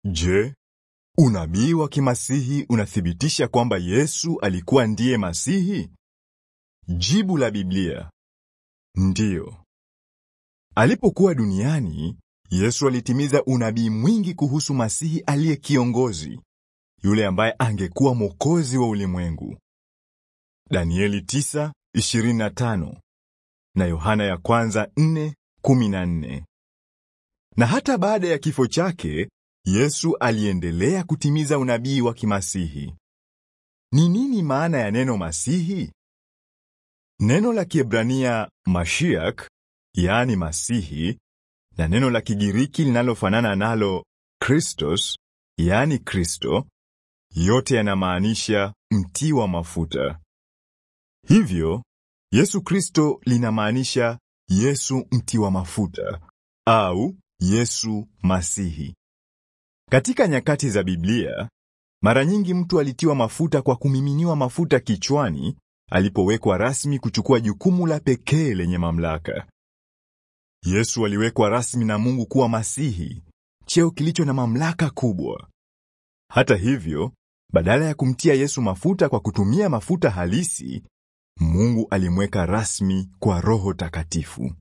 Je, unabii wa kimasihi unathibitisha kwamba Yesu alikuwa ndiye Masihi? Jibu la Biblia: ndiyo. Alipokuwa duniani, Yesu alitimiza unabii mwingi kuhusu Masihi aliye kiongozi, yule ambaye angekuwa mwokozi wa ulimwengu. Danieli 9:25 na Yohana ya kwanza 4:14. Na hata baada ya kifo chake, Yesu aliendelea kutimiza unabii wa kimasihi. Ni nini maana ya neno Masihi? Neno la Kiebrania Mashiach, yaani Masihi, na neno la Kigiriki linalofanana nalo Christos, yaani Kristo, yote yanamaanisha mtiwa mafuta. Hivyo, Yesu Kristo linamaanisha Yesu mtiwa mafuta au Yesu Masihi. Katika nyakati za Biblia, mara nyingi mtu alitiwa mafuta kwa kumiminiwa mafuta kichwani alipowekwa rasmi kuchukua jukumu la pekee lenye mamlaka. Yesu aliwekwa rasmi na Mungu kuwa Masihi, cheo kilicho na mamlaka kubwa. Hata hivyo, badala ya kumtia Yesu mafuta kwa kutumia mafuta halisi, Mungu alimweka rasmi kwa Roho Takatifu.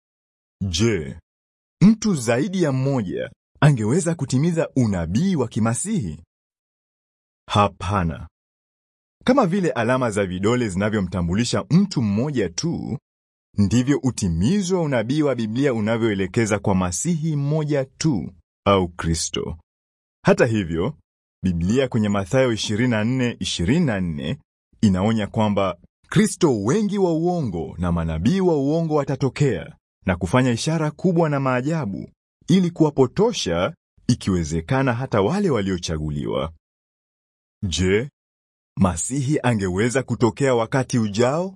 Je, mtu zaidi ya mmoja angeweza kutimiza unabii wa kimasihi? Hapana. Kama vile alama za vidole zinavyomtambulisha mtu mmoja tu, ndivyo utimizo wa unabii wa Biblia unavyoelekeza kwa Masihi mmoja tu au Kristo. Hata hivyo, Biblia kwenye Mathayo 24:24 inaonya kwamba Kristo wengi wa uongo na manabii wa uongo watatokea na kufanya ishara kubwa na maajabu ili kuwapotosha, ikiwezekana hata wale waliochaguliwa. Je, Masihi angeweza kutokea wakati ujao?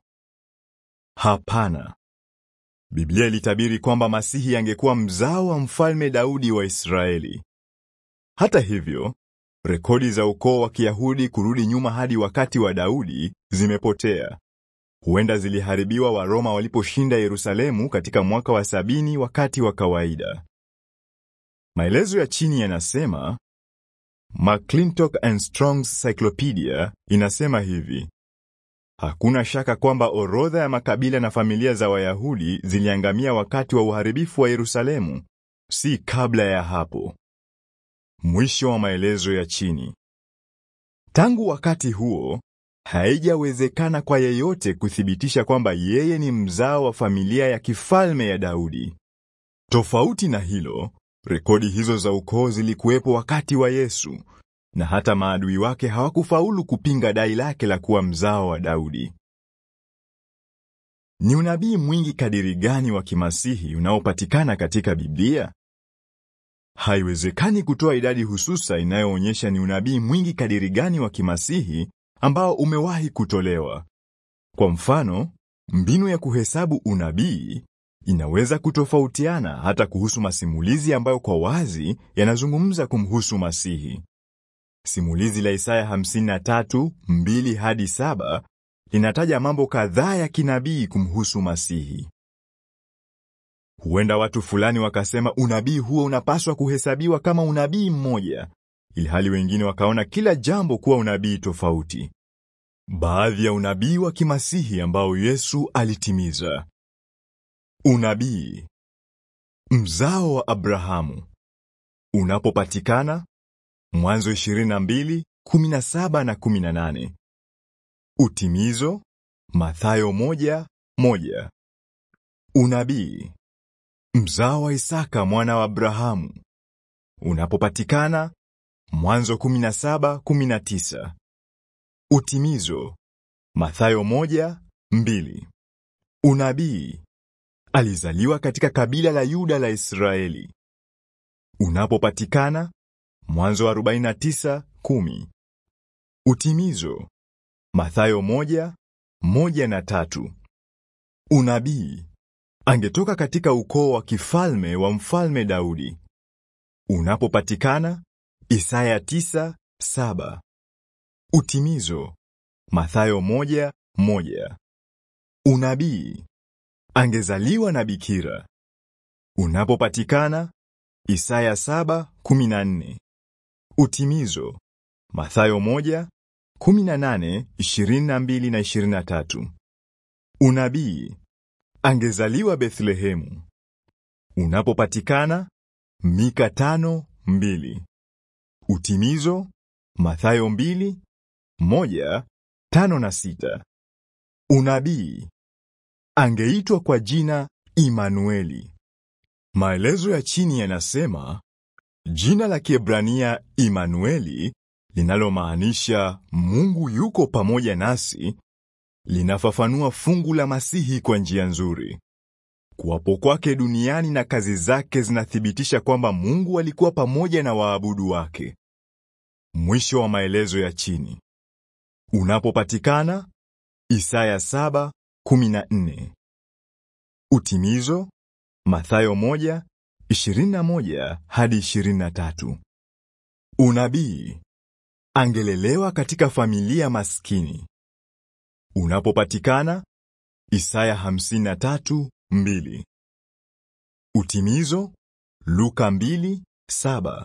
Hapana. Biblia ilitabiri kwamba Masihi angekuwa mzao wa mfalme Daudi wa Israeli. Hata hivyo, rekodi za ukoo wa Kiyahudi kurudi nyuma hadi wakati wa Daudi zimepotea. Huenda ziliharibiwa Waroma waliposhinda Yerusalemu katika mwaka wa sabini wakati wa kawaida. Maelezo ya chini yanasema McClintock and Strong's Cyclopedia inasema hivi: Hakuna shaka kwamba orodha ya makabila na familia za Wayahudi ziliangamia wakati wa uharibifu wa Yerusalemu, si kabla ya hapo. Mwisho wa maelezo ya chini. Tangu wakati huo, haijawezekana kwa yeyote kuthibitisha kwamba yeye ni mzao wa familia ya kifalme ya Daudi. Tofauti na hilo, rekodi hizo za ukoo zilikuwepo wakati wa Yesu, na hata maadui wake hawakufaulu kupinga dai lake la kuwa mzao wa Daudi. Ni unabii mwingi kadiri gani wa kimasihi unaopatikana katika Biblia? Haiwezekani kutoa idadi hususa inayoonyesha ni unabii mwingi kadiri gani wa kimasihi ambao umewahi kutolewa. Kwa mfano, mbinu ya kuhesabu unabii inaweza kutofautiana hata kuhusu masimulizi ambayo kwa wazi yanazungumza kumhusu Masihi. Simulizi la Isaya 53:2 hadi 7 linataja mambo kadhaa ya kinabii kumhusu Masihi. Huenda watu fulani wakasema unabii huo unapaswa kuhesabiwa kama unabii mmoja, ilhali wengine wakaona kila jambo kuwa unabii tofauti. Baadhi ya unabii wa kimasihi ambao Yesu alitimiza. Unabii mzao wa Abrahamu unapopatikana Mwanzo 22:17 na 18. Utimizo Mathayo 1:1. Unabii mzao wa Isaka mwana wa Abrahamu unapopatikana Mwanzo 17:19. Utimizo Mathayo 1:2. Unabii alizaliwa katika kabila la Yuda la Israeli unapopatikana Mwanzo 49:10. Utimizo Mathayo 1:1 na 3. Unabii angetoka katika ukoo wa kifalme wa mfalme Daudi unapopatikana Isaya 9:7. Utimizo Mathayo 1:1. Unabii angezaliwa na bikira unapopatikana Isaya 7:14. Utimizo Mathayo moja, kumi na nane, ishirini na mbili na ishirini na tatu. Unabii angezaliwa Bethlehemu. Unapopatikana Mika tano, mbili. Utimizo Mathayo mbili, moja, tano na sita. Unabii angeitwa kwa jina Imanueli. Maelezo ya chini yanasema jina la Kiebrania Imanueli linalomaanisha Mungu yuko pamoja nasi linafafanua fungu la Masihi kwa njia nzuri. Kuwapo kwake duniani na kazi zake zinathibitisha kwamba Mungu alikuwa pamoja na waabudu wake. Mwisho wa maelezo ya chini. Unapopatikana Isaya 7:14. Utimizo Mathayo 1:21 hadi 23. Unabii angelelewa katika familia maskini. Unapopatikana Isaya 53:2. Utimizo Luka 2:7.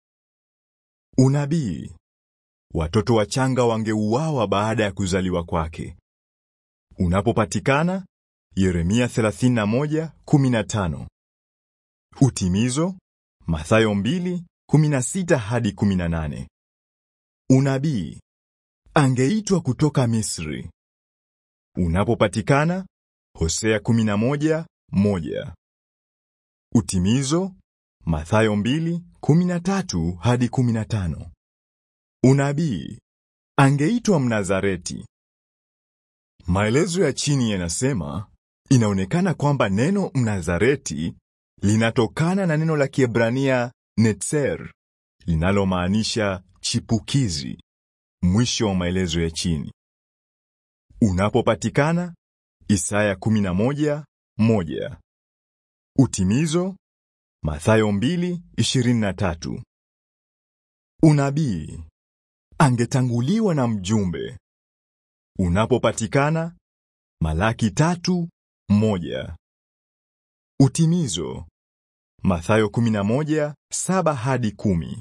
Unabii watoto wachanga wangeuawa baada ya kuzaliwa kwake. Unapopatikana Yeremia 31:15. Utimizo Mathayo 2:16 hadi 18. Unabii angeitwa kutoka Misri. Unapopatikana Hosea 11:1. Utimizo Mathayo 2:13 hadi 15. Unabii angeitwa Mnazareti. Maelezo ya chini yanasema inaonekana kwamba neno Mnazareti linatokana na neno la Kiebrania netzer linalomaanisha chipukizi. Mwisho wa maelezo ya chini. Unapopatikana Isaya 11:1. Utimizo Mathayo 2:23. Unabii angetanguliwa na mjumbe. Unapopatikana Malaki 3:1. Utimizo Mathayo 11:7 hadi 10.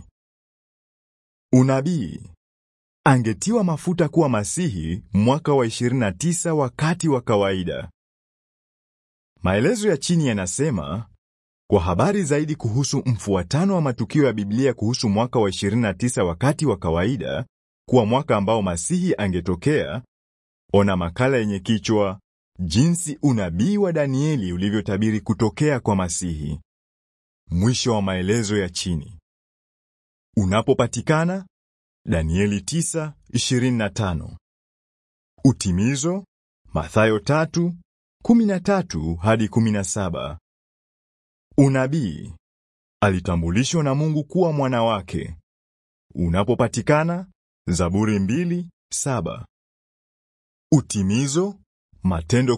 Unabii angetiwa mafuta kuwa Masihi mwaka wa 29 wakati wa kawaida. Maelezo ya chini yanasema kwa habari zaidi kuhusu mfuatano wa matukio ya Biblia kuhusu mwaka wa 29 wakati wa kawaida kuwa mwaka ambao Masihi angetokea, ona makala yenye kichwa jinsi unabii wa Danieli ulivyotabiri kutokea kwa Masihi. Mwisho wa maelezo ya chini. Unapopatikana Danieli 9:25. Utimizo Mathayo 3:13 hadi 17. Unabii alitambulishwa na Mungu kuwa mwana wake. Unapopatikana Zaburi 2:7. Utimizo Matendo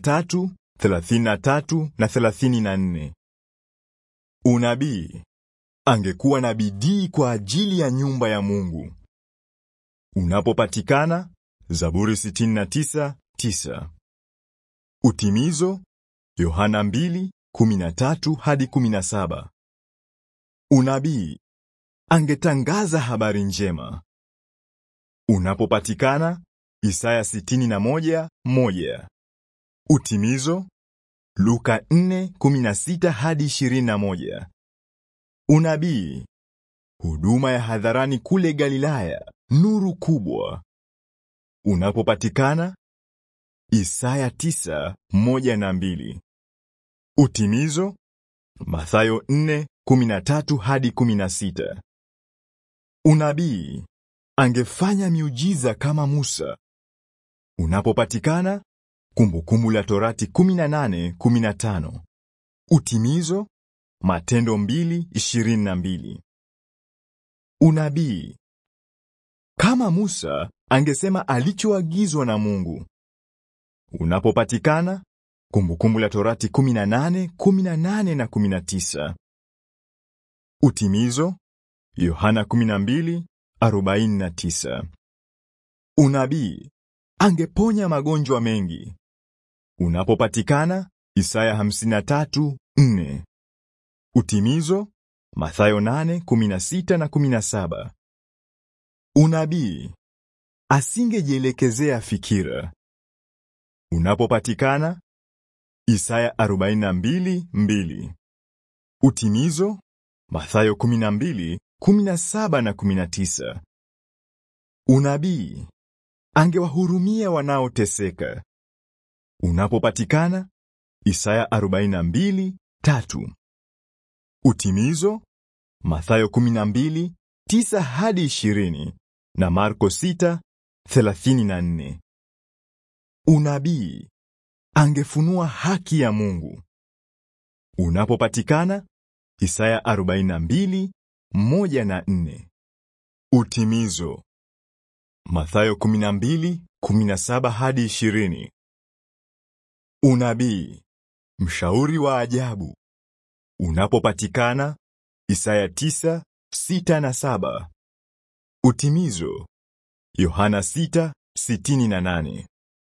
13:33 na 34. Unabii angekuwa na bidii kwa ajili ya nyumba ya Mungu. Unapopatikana Zaburi 69:9. Utimizo Yohana 2:13 hadi 17. Unabii angetangaza habari njema. Unapopatikana Isaya 61:1. Utimizo Luka 4:16 hadi 21. Unabii huduma ya hadharani kule Galilaya, nuru kubwa. Unapopatikana Isaya 9:1 na 2. Utimizo Mathayo 4:13 hadi 16. Unabii angefanya miujiza kama Musa. Unapopatikana Kumbukumbu la Torati 18:15. Utimizo Matendo 2:22. Unabii kama Musa angesema alichoagizwa na Mungu. Unapopatikana Kumbukumbu la Torati 18:18 na 19. Utimizo Yohana 12:49. Unabii angeponya magonjwa mengi. Unapopatikana Isaya 53:4. Utimizo Mathayo 8:16 na 17. Unabii asingejielekezea fikira. Unapopatikana Isaya 42:2. Utimizo Mathayo 12:17 na 19. Unabii angewahurumia wanaoteseka. Unapopatikana Isaya 42:3. Utimizo Mathayo 12:9 hadi 20 na Marko 6:34. Unabii angefunua haki ya Mungu. Unapopatikana Isaya 42:1 na 4. Utimizo Mathayo 12:17 hadi 20. Unabii mshauri wa ajabu. Unapopatikana Isaya 9:6 na 7. Utimizo Yohana 6:68.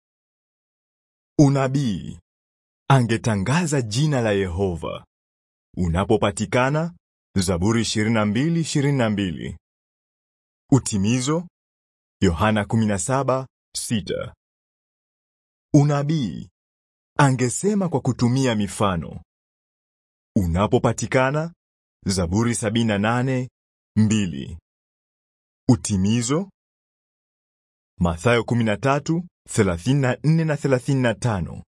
Unabii angetangaza jina la Yehova. Unapopatikana Zaburi 22:22. Utimizo Yohana 17:6. Unabii angesema kwa kutumia mifano. Unapopatikana Zaburi 78:2. Utimizo Mathayo 13:34 na 35.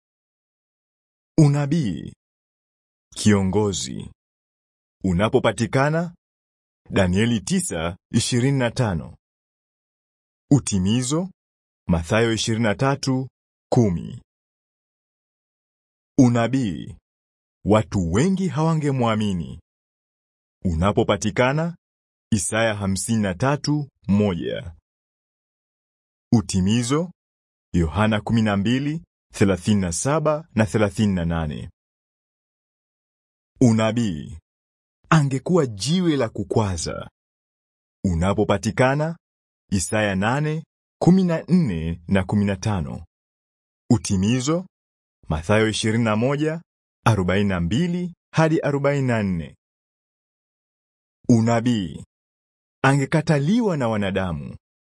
Unabii kiongozi. Unapopatikana Danieli 9:25. Utimizo Mathayo 23:10. Unabii watu wengi hawangemwamini. Unapopatikana Isaya 53:1. Utimizo Yohana 12:37 na 38. Unabii angekuwa jiwe la kukwaza. Unapopatikana Isaya 8:14 na 15. Utimizo Mathayo 21:42 hadi 44. Unabii angekataliwa na wanadamu.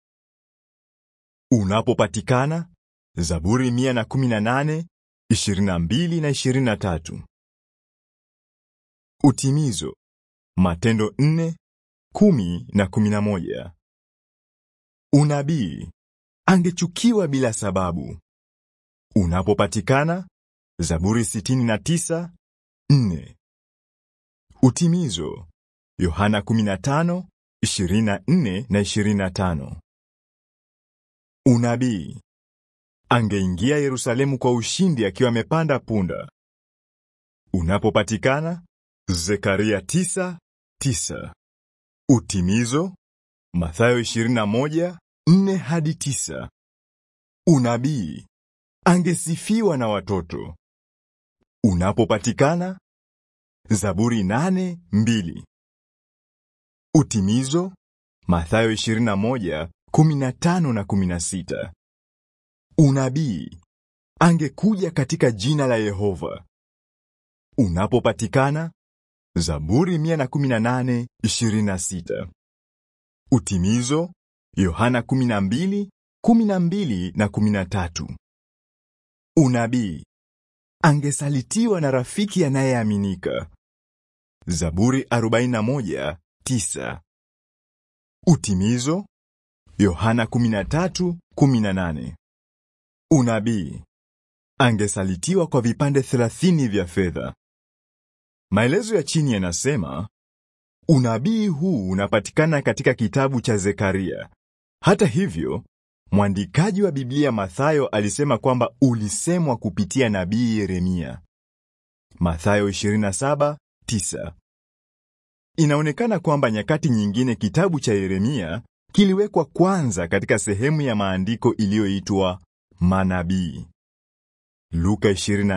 Unapopatikana Zaburi 118, 22 na 23. Utimizo Matendo 4, 10 na 11. Unabii angechukiwa bila sababu. Unapopatikana Zaburi 69, 4. Utimizo Yohana 15, 24 na 25. Unabii angeingia Yerusalemu kwa ushindi akiwa amepanda punda. Unapopatikana Zekaria 9:9. Utimizo Mathayo 21:4 hadi 9. Unabii angesifiwa na watoto. Unapopatikana Zaburi 8:2. Utimizo Mathayo 21:15 na 16. Unabii angekuja katika jina la Yehova. Unapopatikana Zaburi 118:26. Utimizo Yohana 12:12 na 13. Unabii angesalitiwa na rafiki anayeaminika. Zaburi 41:9. Utimizo Yohana 13:18. Unabii angesalitiwa kwa vipande 30 vya fedha. Maelezo ya chini yanasema unabii huu unapatikana katika kitabu cha Zekaria. Hata hivyo, mwandikaji wa Biblia Mathayo alisema kwamba ulisemwa kupitia nabii Yeremia. Mathayo 27:9. Inaonekana kwamba nyakati nyingine kitabu cha Yeremia kiliwekwa kwanza katika sehemu ya maandiko iliyoitwa manabii. Luka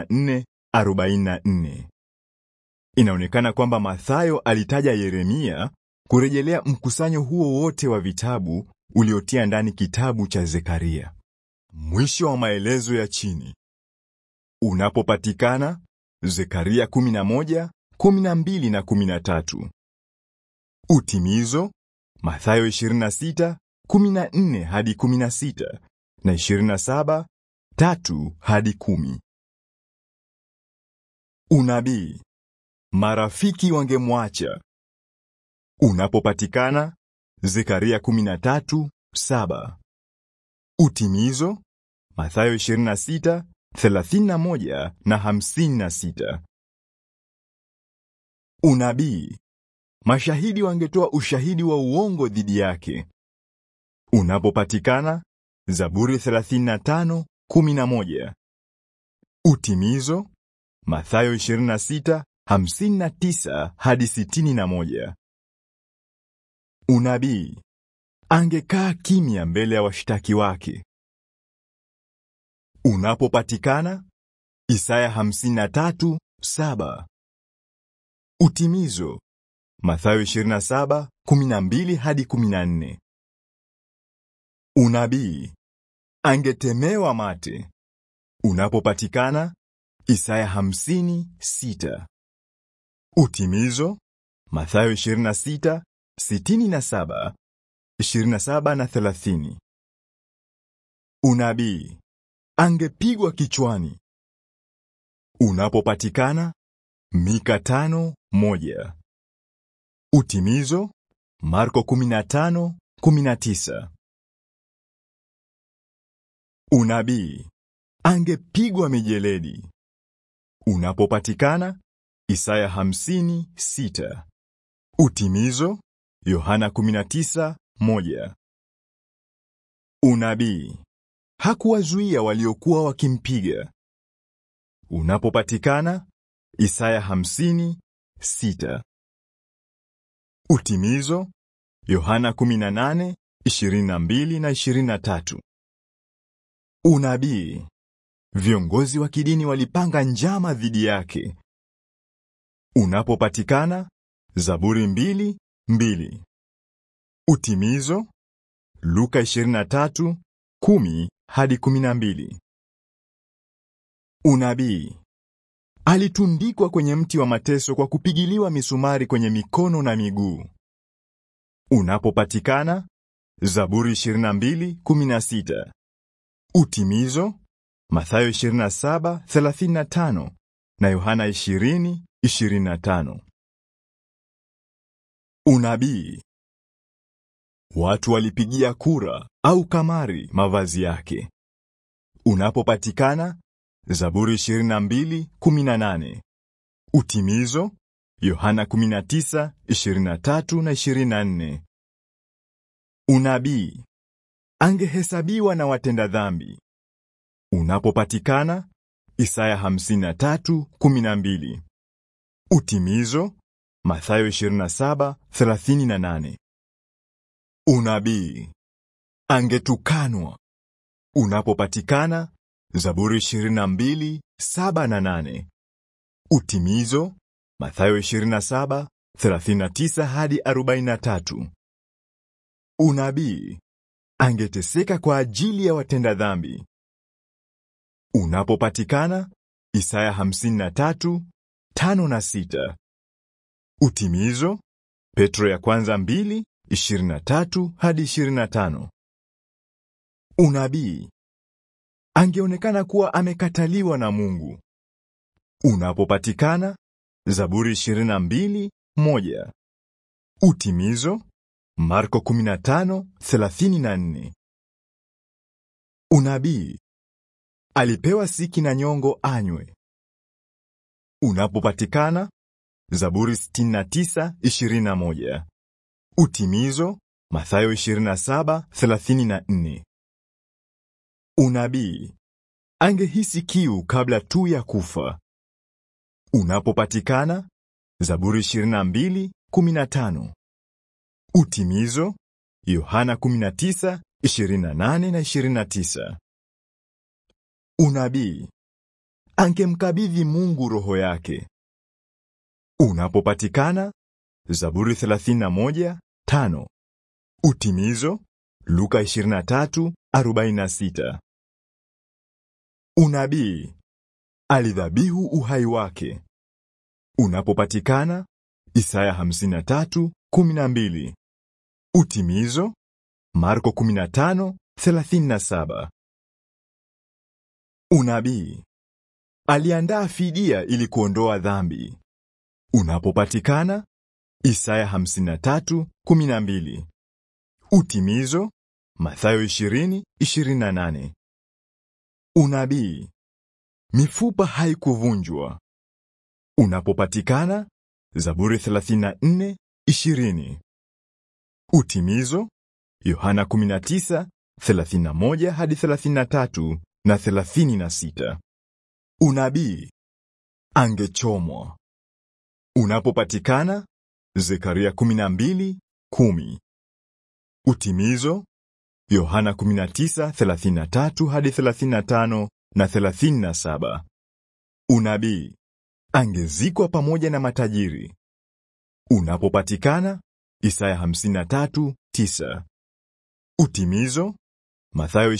24:44. Inaonekana kwamba Mathayo alitaja Yeremia kurejelea mkusanyo huo wote wa vitabu uliotia ndani kitabu cha Zekaria. Mwisho wa maelezo ya chini. Unapopatikana Zekaria 11, 12 na 13. Utimizo Mathayo 26:14 hadi 16 na 27:3 hadi 10. Unabii. Marafiki wangemwacha. Unapopatikana Zekaria 13:7. Utimizo Mathayo 26:31 na 56. Unabii. Mashahidi wangetoa ushahidi wa uongo dhidi yake. Unapopatikana Zaburi 35:11. Utimizo Mathayo 26:59 hadi 61. Unabii. Angekaa kimya mbele ya washtaki wake. Unapopatikana Isaya 53:7. Utimizo Mathayo 27:12 hadi 14. Unabii. Angetemewa mate. Unapopatikana Isaya 50:6. Utimizo Mathayo 26 67, 27 na 30. Unabii. Angepigwa kichwani. Unapopatikana Mika 5:1. Utimizo Marko 15:19. Unabii. Angepigwa mijeledi. Unapopatikana Isaya 50:6. Utimizo Yohana 19:1. Unabii. Hakuwazuia waliokuwa wakimpiga. Unapopatikana Isaya 50:6. Utimizo Yohana 18:22 na 23. Unabii. Viongozi wa kidini walipanga njama dhidi yake. Unapopatikana Zaburi 2:2. Utimizo Luka 23:10 hadi 12. Unabii. Alitundikwa kwenye mti wa mateso kwa kupigiliwa misumari kwenye mikono na miguu. Unapopatikana Zaburi 22:16. Utimizo Mathayo 27:35 na Yohana 20:25. Unabii. Watu walipigia kura au kamari mavazi yake. Unapopatikana Zaburi 22:18. Utimizo Yohana 19:23 na 24. Unabii. Angehesabiwa na watenda dhambi. Unapopatikana Isaya 53:12. Utimizo Mathayo 27:38. Unabii. Angetukanwa. Unapopatikana Zaburi 22:7 na 8. Utimizo Mathayo 27:39 hadi 43. Unabii. Angeteseka kwa ajili ya watenda dhambi. Unapopatikana Isaya 53:5 na 6. Utimizo Petro ya kwanza 2:23 hadi 25. Unabii. Angeonekana kuwa amekataliwa na Mungu. Unapopatikana Zaburi 22:1. Utimizo Marko 15:34. Unabii. Alipewa siki na nyongo anywe. Unapopatikana Zaburi 69:21. Utimizo Mathayo 27:34. Unabii. Angehisi kiu kabla tu ya kufa. Unapopatikana Zaburi 22:15. Utimizo Yohana 19:28 na 29. Unabii. Angemkabidhi Mungu roho yake. Unapopatikana Zaburi 31:5. Utimizo Luka 23:46. Unabii. Alidhabihu uhai wake. Unapopatikana Isaya 53:12. Utimizo Marko 15:37. Unabii aliandaa fidia ili kuondoa dhambi. Unapopatikana Isaya 53:12. Utimizo Mathayo 20:28. Unabii mifupa haikuvunjwa. Unapopatikana Zaburi 34:20. Utimizo Yohana 19:31 hadi 33 na 36. Unabii angechomwa. Unapopatikana Zekaria 12:10. Utimizo Yohana 19:33 hadi 35 na 37. Unabii angezikwa pamoja na matajiri. Unapopatikana Isaya 53:9. Utimizo Mathayo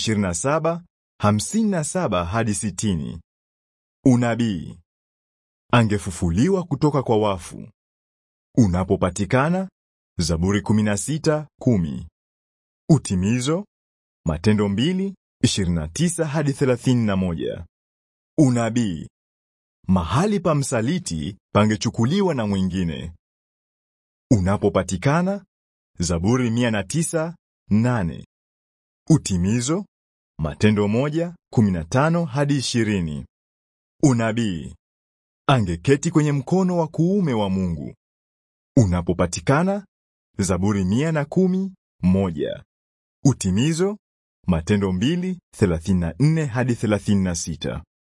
27:57 hadi 60. Unabii angefufuliwa kutoka kwa wafu. Unapopatikana Zaburi 16:10. Utimizo Matendo 2:29 hadi 31. Unabii mahali pa msaliti pangechukuliwa na mwingine. Unapopatikana Zaburi 109:8. Utimizo Matendo 1:15 hadi 20. Unabii angeketi kwenye mkono wa kuume wa Mungu. Unapopatikana Zaburi 110:1. Utimizo Matendo 2:34 hadi 36.